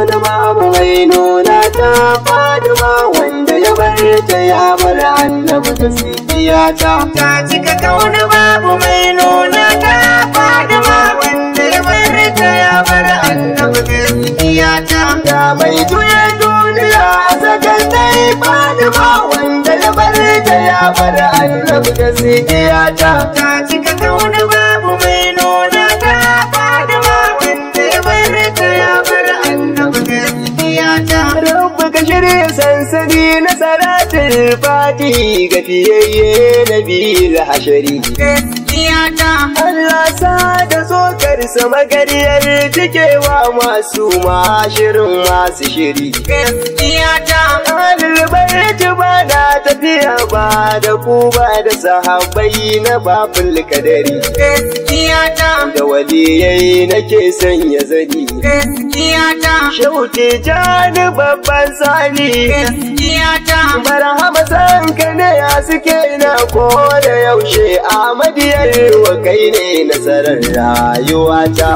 kauna babu mai nuna ta faduma wanda ya bar ta ya bar annabi ta sidiya ta ta cika kauna babu mai nuna ta fadima wanda ya bar ta ya bar annabi gaskiya ta da mai juya duniya a sakan dai faduma wanda ya bar ta ya bar annabi ta sidiya ta ta cika kauna babu mai nuna ta fadima wanda ya bar ta ya bar annabi gaskiya ta Rabbi ka shirya sansani na salatin fati ga fiyayye na biyu hashari. gaskiya ta Allah sa da zokarsa magariyar cikewa masu mashirin masu shiri. gaskiya ta Albarci ba na tafiya ba da ku ba da sahabbai na babul kadari. gaskiya ta Da waliyai nake sanya zani. gaskiya ta Shauke jani babban sani. gaskiya ta Marhaba san ka ne ya suke na ko da yaushe Ahmadiyar wa kai ne nasarar rayuwata.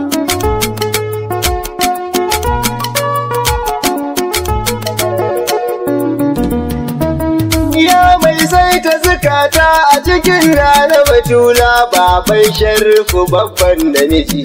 Ya mai sai ta zukata a cikin rana batula baban sharfu babban namiji.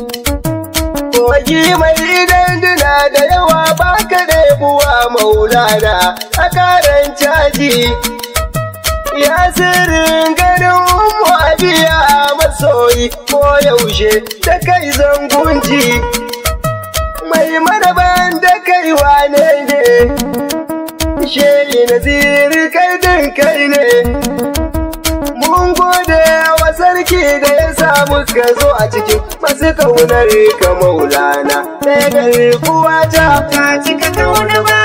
Kogi mai idan duna da yawa baka da buwa maulana a karan caji. Ya sirrin ganin umu abiya masoyi ko yaushe da kai zangunji. Mai maraban da kai wane ne, shehi naziri kai din kai ne. Mun gode wa sarki da ya samu ka zo a cikin masu kaunar ka maulana. Ɗaya gari kuwa ta ta cika kauna ba